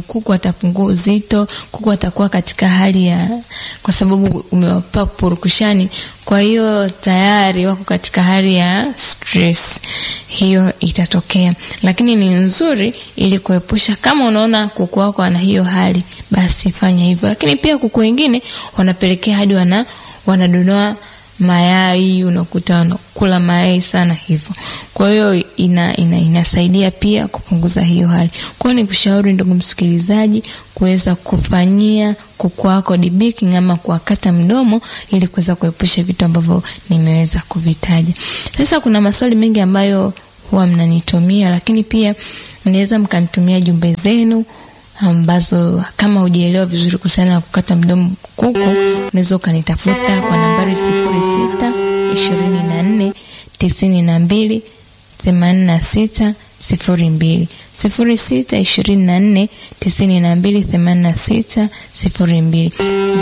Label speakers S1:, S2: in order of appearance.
S1: kuku atapungua uzito, kuku atakuwa katika hali ya, kwa sababu umewapa purukushani, kwa hiyo tayari wako katika hali ya stress, hiyo itatokea. Lakini ni nzuri ili kuepusha, kama unaona kuku wako ana hiyo hali, basi fanya hivyo. Lakini pia kuku wengine wanapelekea hadi wana wanadonoa mayai, unakuta wanakula mayai sana hivyo. Kwa hiyo ina, ina, inasaidia pia kupunguza hiyo hali. Kwa hiyo nikushauri ndugu msikilizaji, kuweza kufanyia kuku wako debaking ama kuwakata mdomo ili kuweza kuepusha vitu ambavyo nimeweza kuvitaja. Sasa kuna maswali mengi ambayo huwa mnanitumia, lakini pia mnaweza mkanitumia jumbe zenu ambazo kama hujaelewa vizuri kuhusiana na kukata mdomo kuku, unaweza ukanitafuta kwa nambari sifuri sita ishirini na nne tisini na mbili themanini na sita sifuri mbili sifuri sita ishirini na nne tisini na mbili themanini na sita sifuri mbili.